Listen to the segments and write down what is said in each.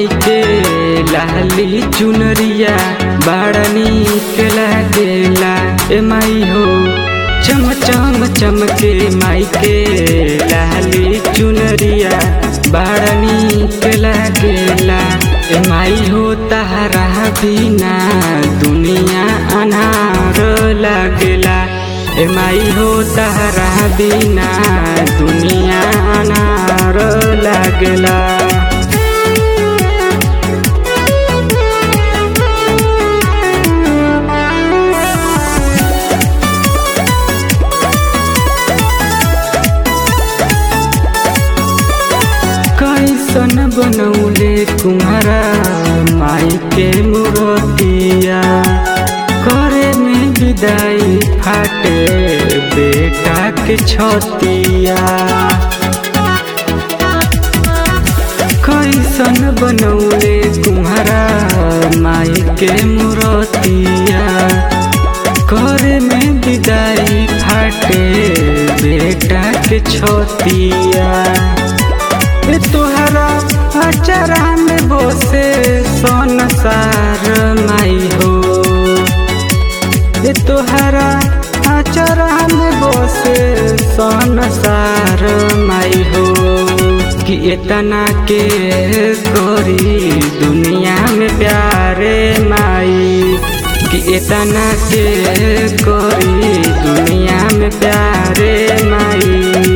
माई के लाली चुनरिया बड़ा नीक लागेला ए माई हो चम चम चमके माई के लाली चुनरिया बड़ा नीक लागेला ए माई हो तारा बिना दुनिया अनार लागेला ए माई हो तारा बिना दुनिया अनार लागेला कैसन बनौले कुम्हारा माई के मूर्तिया करे में विदाई फाटे बेटा के छतिया कैसन बनौले कुम्हारा माई के मूर्तिया करे में विदाई फाटे बेटा के छतिया ए तोहरा अचरा में बोसे सोन सार माई हो ए तोहरा अचरा में बोसे सोन सार माई हो कि इतना के गोरी दुनिया में प्यारे माई कि इतना के गोरी दुनिया में प्यारे माई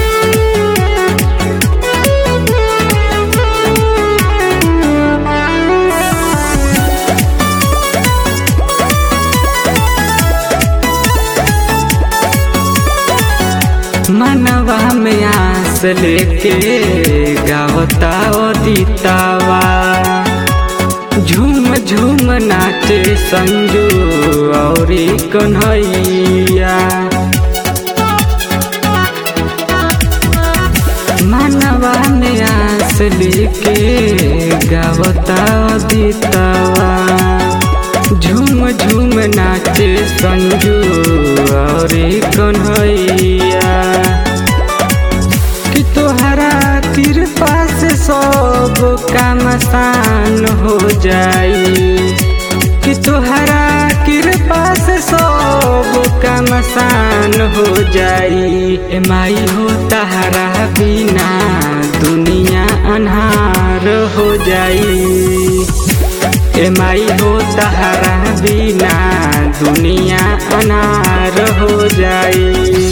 मनवा में आस लेके गावता दीतावा झूम झूम नाचे संजू और कन्हैया मनवा में आस लेके गावता दीतावा झूम झूम नाचे संजू और कन्हैया कि तोहरा कृपा से सब काम आसान हो जाई कि तोहरा कृपा से सब काम आसान हो जाई ए माई हो तहरा बिना दुनिया अन्हार हो जाई ए माई हो तहरा बिना दुनिया अनार हो जाई